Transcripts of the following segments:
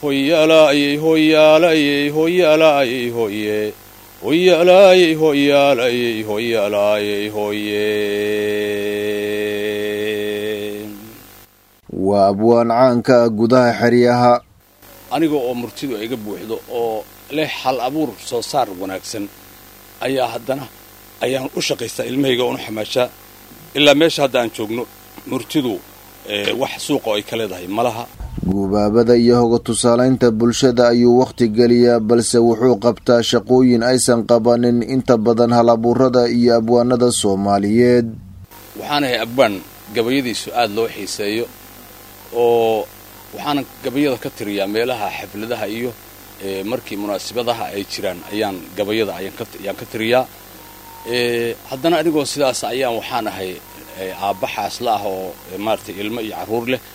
hoyaalayey hoyaalayey hoyaalayey hoye hoyaalayey hoyaalayey hoyaalayey hoye waa abwaan caanka ah gudaha xeryaha aniga oo murtidu iga buuxdo oo leh hal abuur soo saar wanaagsan ayaa haddana ayaan u shaqaystaa ilmahayga oonu xamaashaa ilaa meesha hadda aan joogno murtidu wax suuqa oo ay ka leedahay malaha guubaabada iyo hoga tusaalaynta bulshada ayuu wakhti geliyaa balse wuxuu qabtaa shaqooyin aysan qabanin inta badan hal abuurada iyo abwaanada soomaaliyeed waxaanahay abwaan gabayadiisu aada loo xiiseeyo oo waxaana gabayada ka tiriyaa meelaha xafladaha iyo markii munaasabadaha ay jiraan ayaan gabayada ayaan ka tiriyaa haddana anigoo sidaas ayaan waxaan ahay aabba xaasla ah oo maaratay ilmo iyo carruur leh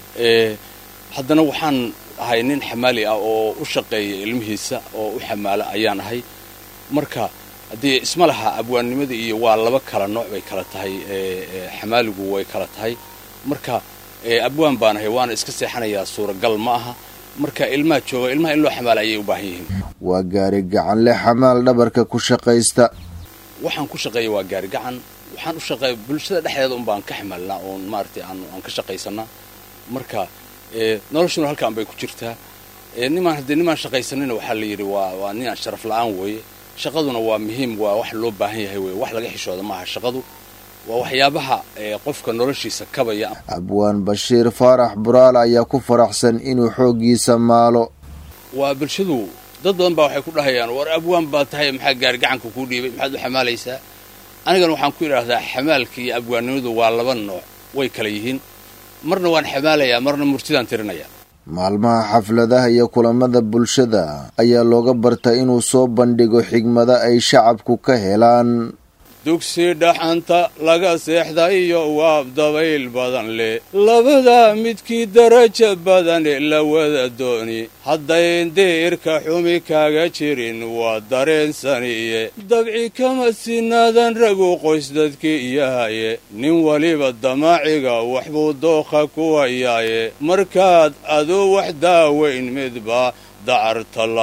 haddana waxaan ahay nin xamaali ah oo u shaqeeya ilmihiisa oo u xamaala ayaan ahay marka haddii isma laha abwaannimadii iyo waa laba kala nooc bay kala tahay xamaaligu way kala tahay marka abwaan baan ahay waana iska seexanayaa suuragal ma aha marka ilmaha jooga ilmaha in loo xamaala ayay u baahan yihiin waa gaari gacanle xamaal dhabarka ku shaqaysta waxaan ku shaqeeya waa gaari gacan waxaan u shaqeeya bulshada dhexdeeda un baan ka xamaalnaa oon maaratay aan ka shaqaysanaa marka noloshuna halkaan bay ku jirtaa nimaan haddee nimaan shaqaysanina waxaa la yidhi waa waa ninaan sharaf la-aan weeye shaqaduna waa muhiim waa wax loo baahan yahay weye wax laga xishooda maaha shaqadu waa waxyaabaha qofka noloshiisa kabaya abwaan bashiir faarax buraal ayaa ku faraxsan inuu xooggiisa maalo waa bulshadu dad badan baa waxay ku dhahayaan war abwaan baa tahay maxaa gaari gacanka kuu dhiibay maxaad u xamaalaysaa anigana waxaan ku idhaahdaa xamaalka iyo abwaannimadu waa laba nooc way kala yihiin marna waan xamaalayaa marna murtidaan tirinayaa maalmaha xafladaha iyo kulamada bulshada ayaa looga bartay inuu soo bandhigo xigmada ay shacabku ka helaan dugsi dhaxanta laga seexda iyo waab dabayl badan leh labadaa midkii daraja badane la wada dooni haddayn diirka xumi kaaga jirin waa dareensaniye dabci kama sinaadan ragu qoys dadkii yahaye nin weliba damaaciga waxbuu dookha ku wayaaye markaad aduu wax daaweyn midba dacar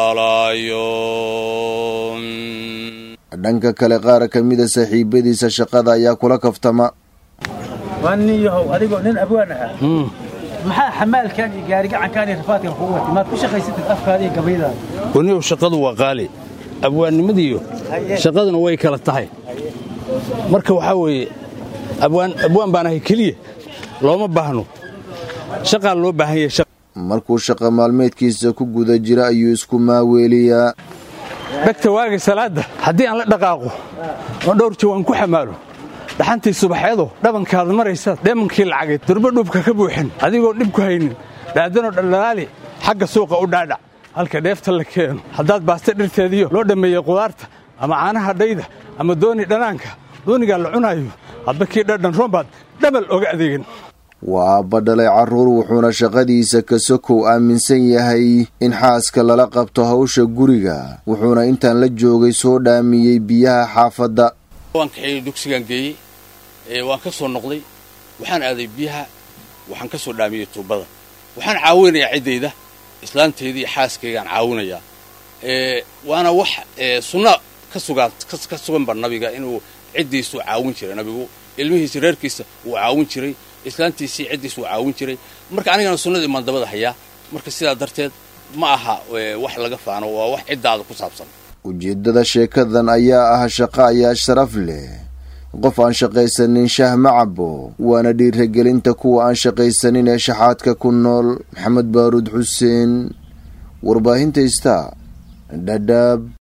tallaalaayo dhanka kale qaar ka mida saaxiibadiisa shaqada ayaa kula kaftama waa nin yahow adigoo nin abwaan ahaa maxaa xamaalkan iyo gaarigacankan iyo rafaadkan kugu watay maad ku shaqaysatid afkaada iyo gabaydaada waniyow shaqadu waa qaali abwaannimadiiyo shaqaduna way kala tahay marka waxaa weeye abwaan baan ahay keliya looma baahno shaqaa loo baahan yahay markuu shaqa maalmeedkiisa ku guda jira ayuu isku maaweeliyaa dhegta waaga salaadda haddii aan la dhaqaaqo oon dhowr jawaan ku xamaalo dhaxantii subaxeedo dhabankaad maraysaad dheemankii lacageed durbo dhuubka ka buuxin adigoo dhib ku haynin dhaadanoo dhaldhalaali xagga suuqa u dhaadhac halka dheefta la keeno haddaad baasta dhirteediyo loo dhammeeyey qudaarta ama caanaha dhayda ama dooni dhanaanka doonigaa la cunaayo hadba kii dhadhan roombaad dhabal oga adeegan waa aabba dhalay carruur wuxuuna shaqadiisa ka sokow aaminsan yahay in xaaska lala qabto hawsha guriga wuxuuna intaan la joogay soo dhaamiyey biyaha xaafadda waan kaxeeyey dugsigaan geeyey waan ka soo noqday waxaan aaday biyaha waxaan ka soo dhaamiyey tuubada waxaan caawinayaa ciddayda islaantayda iyo xaaskaygaan caawinayaa waana wax sunna ka sugaan ka suganba nabiga inuu ciddiisuu caawin jiray nabigu ilmihiisa reerkiisa wuu caawin jiray islaantiisii ciddiis wuu caawin jiray marka anigana sunnadii maan dabada hayaa marka sidaa darteed ma aha wax laga faano waa wax ciddaada ku saabsan ujeeddada sheekadan ayaa ah shaqo ayaa sharaf leh qof aan shaqaysanin shah ma cabo waana dhiiragelinta kuwa aan shaqaysanin ee shaxaadka ku nool maxamed baaruud xuseen warbaahinta ista dhadhaab